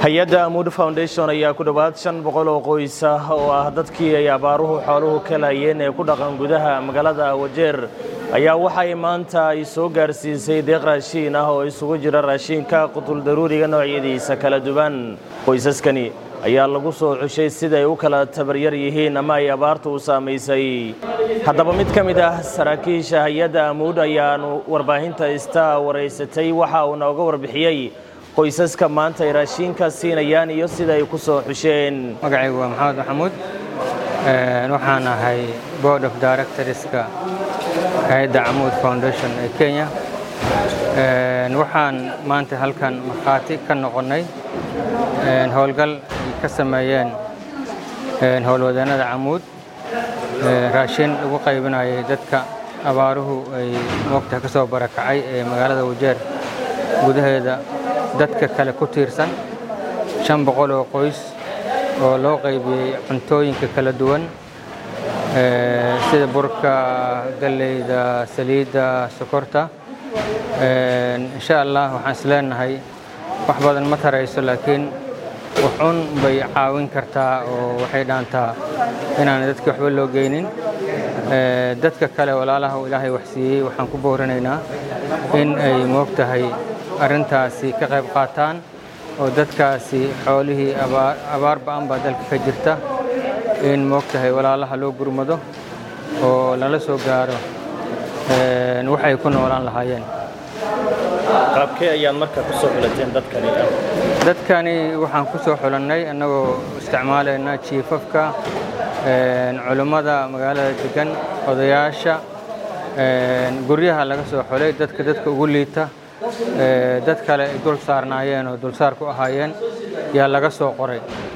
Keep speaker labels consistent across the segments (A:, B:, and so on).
A: hay-adda amuud foundation ayaa ku dhowaad shan boqol oo qoys ah oo ah dadkii ay abaaruhu xooluhu ka laayeen ee ku dhaqan gudaha magaalada wajeer ayaa waxay maanta ay soo gaarsiisay deeq raashiin ah oo isugu jira raashiinka qutuldaruuriga noocyadiisa kala duwan qoysaskani ayaa lagu soo xushay siday u kala tabaryar yihiin ama ay abaartu u saamaysay haddaba mid ka mid ah saraakiisha hay-adda amuud ayaanu warbaahinta ista waraysatay waxa uu nooga warbixiyey qoysaska maanta ay raashiinka siinayaan iyo sida ay ku soo xusheen
B: magacaygu waa maxamed maxamuud waxaan ahay board of directorska hay-adda camuud foundation ee kenya waxaan maanta halkan markhaati ka noqonnay howlgal ay ka sameeyeen howlwadeennada camuud raashin lagu qaybinayay dadka abaaruhu ay moogtaha ka soo barakacay ee magaalada wajeer gudaheeda dadka kale ku tiirsan shan boqol oo qoys oo loo qaybiyey cuntooyinka kala duwan sida burka galleyda saliidda sokorta insha allah waxaan is leenahay wax badan ma tarayso laakiin waxun bay caawin kartaa oo waxay dhaantaa inaan dadki waxba loo geynin dadka kale walaalaha uu ilaahay waxsiiyey waxaan ku boorinaynaa in ay moogtahay arrintaasi ka qayb qaataan oo dadkaasi xoolihii abaar ba'an baa dalka ka jirta in moogtahay walaalaha loo gurmado oo lala soo gaaro waxay ku noolaan lahaayeen
A: qaabkee ayaad marka ku soo xulateen dadkani
B: dadkani waxaan ku soo xulannay annagoo isticmaalayna jiifafka culummada magaalada degan odayaasha guryaha laga soo xulay dadka dadka ugu liita dad kale ay dul saarnaayeen oo dulsaar ku ahaayeen yaa laga soo qoray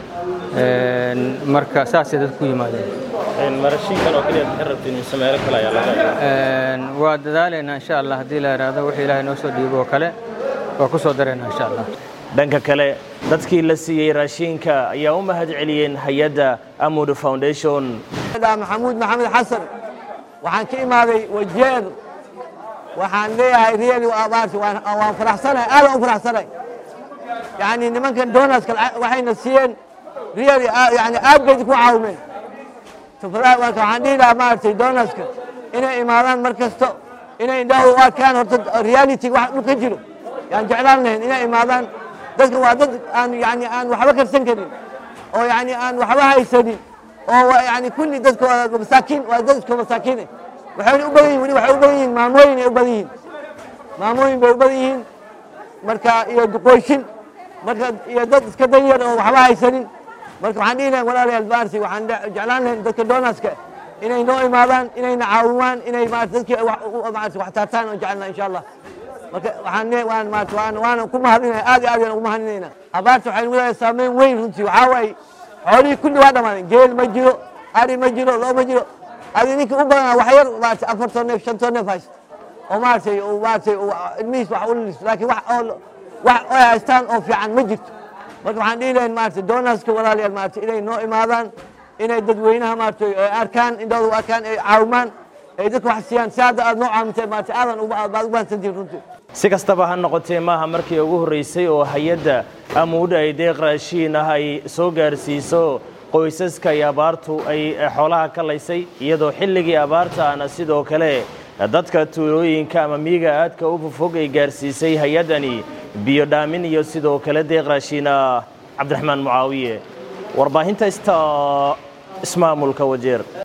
B: marka saasay dad ku yimaadeen
A: marashiinkan oo kaliya maxay rabtiin mise meelo kale ayaa laga
B: waa dadaalaynaa insha allah haddii la yidhaahdo wixii ilaahay noo soo dhiibo oo kale waa ku soo daraynaa insha allah
A: dhanka kale dadkii la siiyey raashiinka ayaa u mahad celiyeen hay-adda amud foundation
C: maxamuud maxamed xasan waxaan ka imaaday wajeer waxaan leeyahay reali abaarti waan faraxsanahay aadan u faraxsanahay yani nimankan donaska waxayna siiyeen reali yani aad bay ku caawimeen marka waxaan dhihi lahaa maaragtay donaska inay imaadaan mar kasto inay indhahu u arkaan horta reality wax dhul ka jiro yaan jeclaan lahayn inay imaadaan dadka waa dad aan yani aan waxba karsan karin oo yani aan waxba haysanin oo yani kulli dadka masaakiin waa dad iska masaakiine waxayna u badan yihin weli waxay u badan yihiin maamooyin ay u badan yihiin maamooyin bay u badan yihiin marka iyo duqoyshin marka iyo dad iska danyar oo waxba haysanin marka waxaan dhihi lahayn walaalayaal maarti waxaan jeclaan lahayn dadka donaska inay noo imaadaan inayna caawimaan inay maarata dadkii maarata wax taartaan oo jecelna insha allah marka waxaan le waan maarata waan waana ku mahadinaya aad iyo aad yaan ugu mahadinayna abaarta waxay nagu leedahay saameyn weyn runtii waxaa waaye xoolihii kulli waa dhammaadeen geel ma jiro ari ma jiro loo ma jiro adi ninka u badanaa wax yar maarata afartoo neef shantoo neef haysto oo maaratay maaratay ilmihiis wax ulilis laakiin wax oo wax ay haystaan oo fiican ma jirto marka waxaan dhihi lahayn maarata donaska walaalayaal maarata inay noo imaadaan inay dadweynaha maarata arkaan indhooda u arkaan ay caawimaan ay dadka wax siiyaan si hadda aad noo caawintay maarata aadan baad u bahansantihin runtii
A: si kastaba ha noqotee maaha markii ugu horreysay oo hay-adda amuud ay deeq raashiin ah ay soo gaarsiiso qoysaska iyo abaartu ay xoolaha ka laysay iyadoo xilligii abaarta ahna sidoo kale dadka tuulooyinka ama miyiga aadka u fofog ay gaarsiisay hay-addani biyo dhaamin iyo sidoo kale deeq raashiin ah cabdiraxmaan mucaawiye warbaahinta ista ismaamulka wajeer